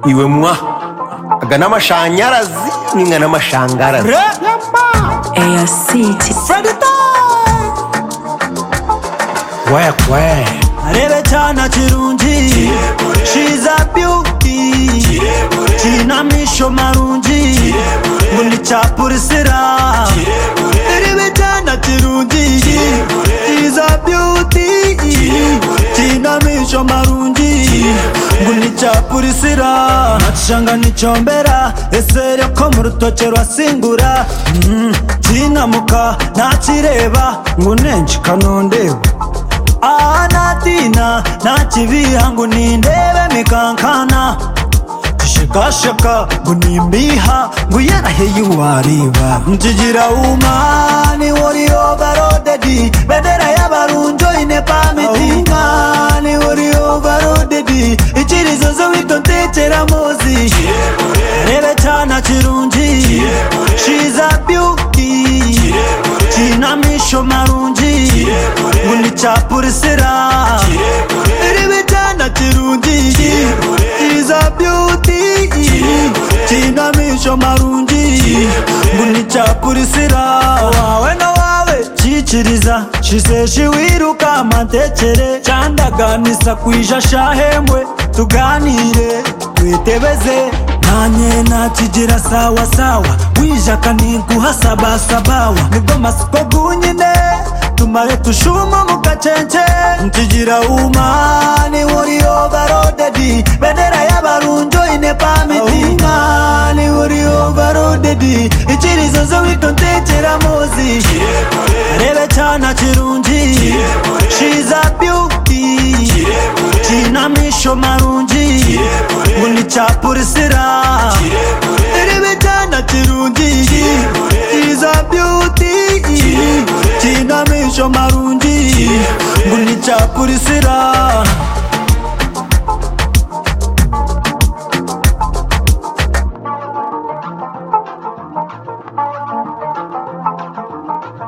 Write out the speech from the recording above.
iwe mwa aga n'amashanyarazi ninga n'amashangarazi ARC Work, work. arebe cyane kirungi shiza byuti kinamisho marungi ngo ni cya polisira arebe cyane kirungi shiza byuti kinamisho marungi ngo ni cya polisira nacanga nicombera ese ko mu rutoke rwasingura Mm, kinamuka ntakireba ngo nenshi kanondeba aha natina nakibiha ngo nindebe mikankana kishekasheka ngo nimbiha ngo yaraheye uwareba ntigira umani wuriyo barodedi bedera y'abarunjo ine pamiti umani wuriyo barodedi ikirizo zo witontekera muzi rebe cyana kirungi shiza byuti kinamisho marungi ngo ni cya polisira rebe cyana kirungi kiza byuti kinamisho marungi ngo ni cya polisira wawe na wawe cyikiriza shiseshi wiruka amatekere cyandaganisa kwija shahembwe tuganire twitebeze nanye nakigira sawa sawa wijaka ninkuhasabasabawa nibwo masiko gunyine tumare tushuma mukacenke ntigira umani wuriyo barodedi bedera y'abarunjo ine pamiti umani wuriyo barodedi ikirizo zo witontekera muzi arebe cyane kirungi shiza byuti kinamisho marungi ngo ni cya polisira irebe cyane kirungi kiza byuti kinamisho marungi ngo ni cya polisira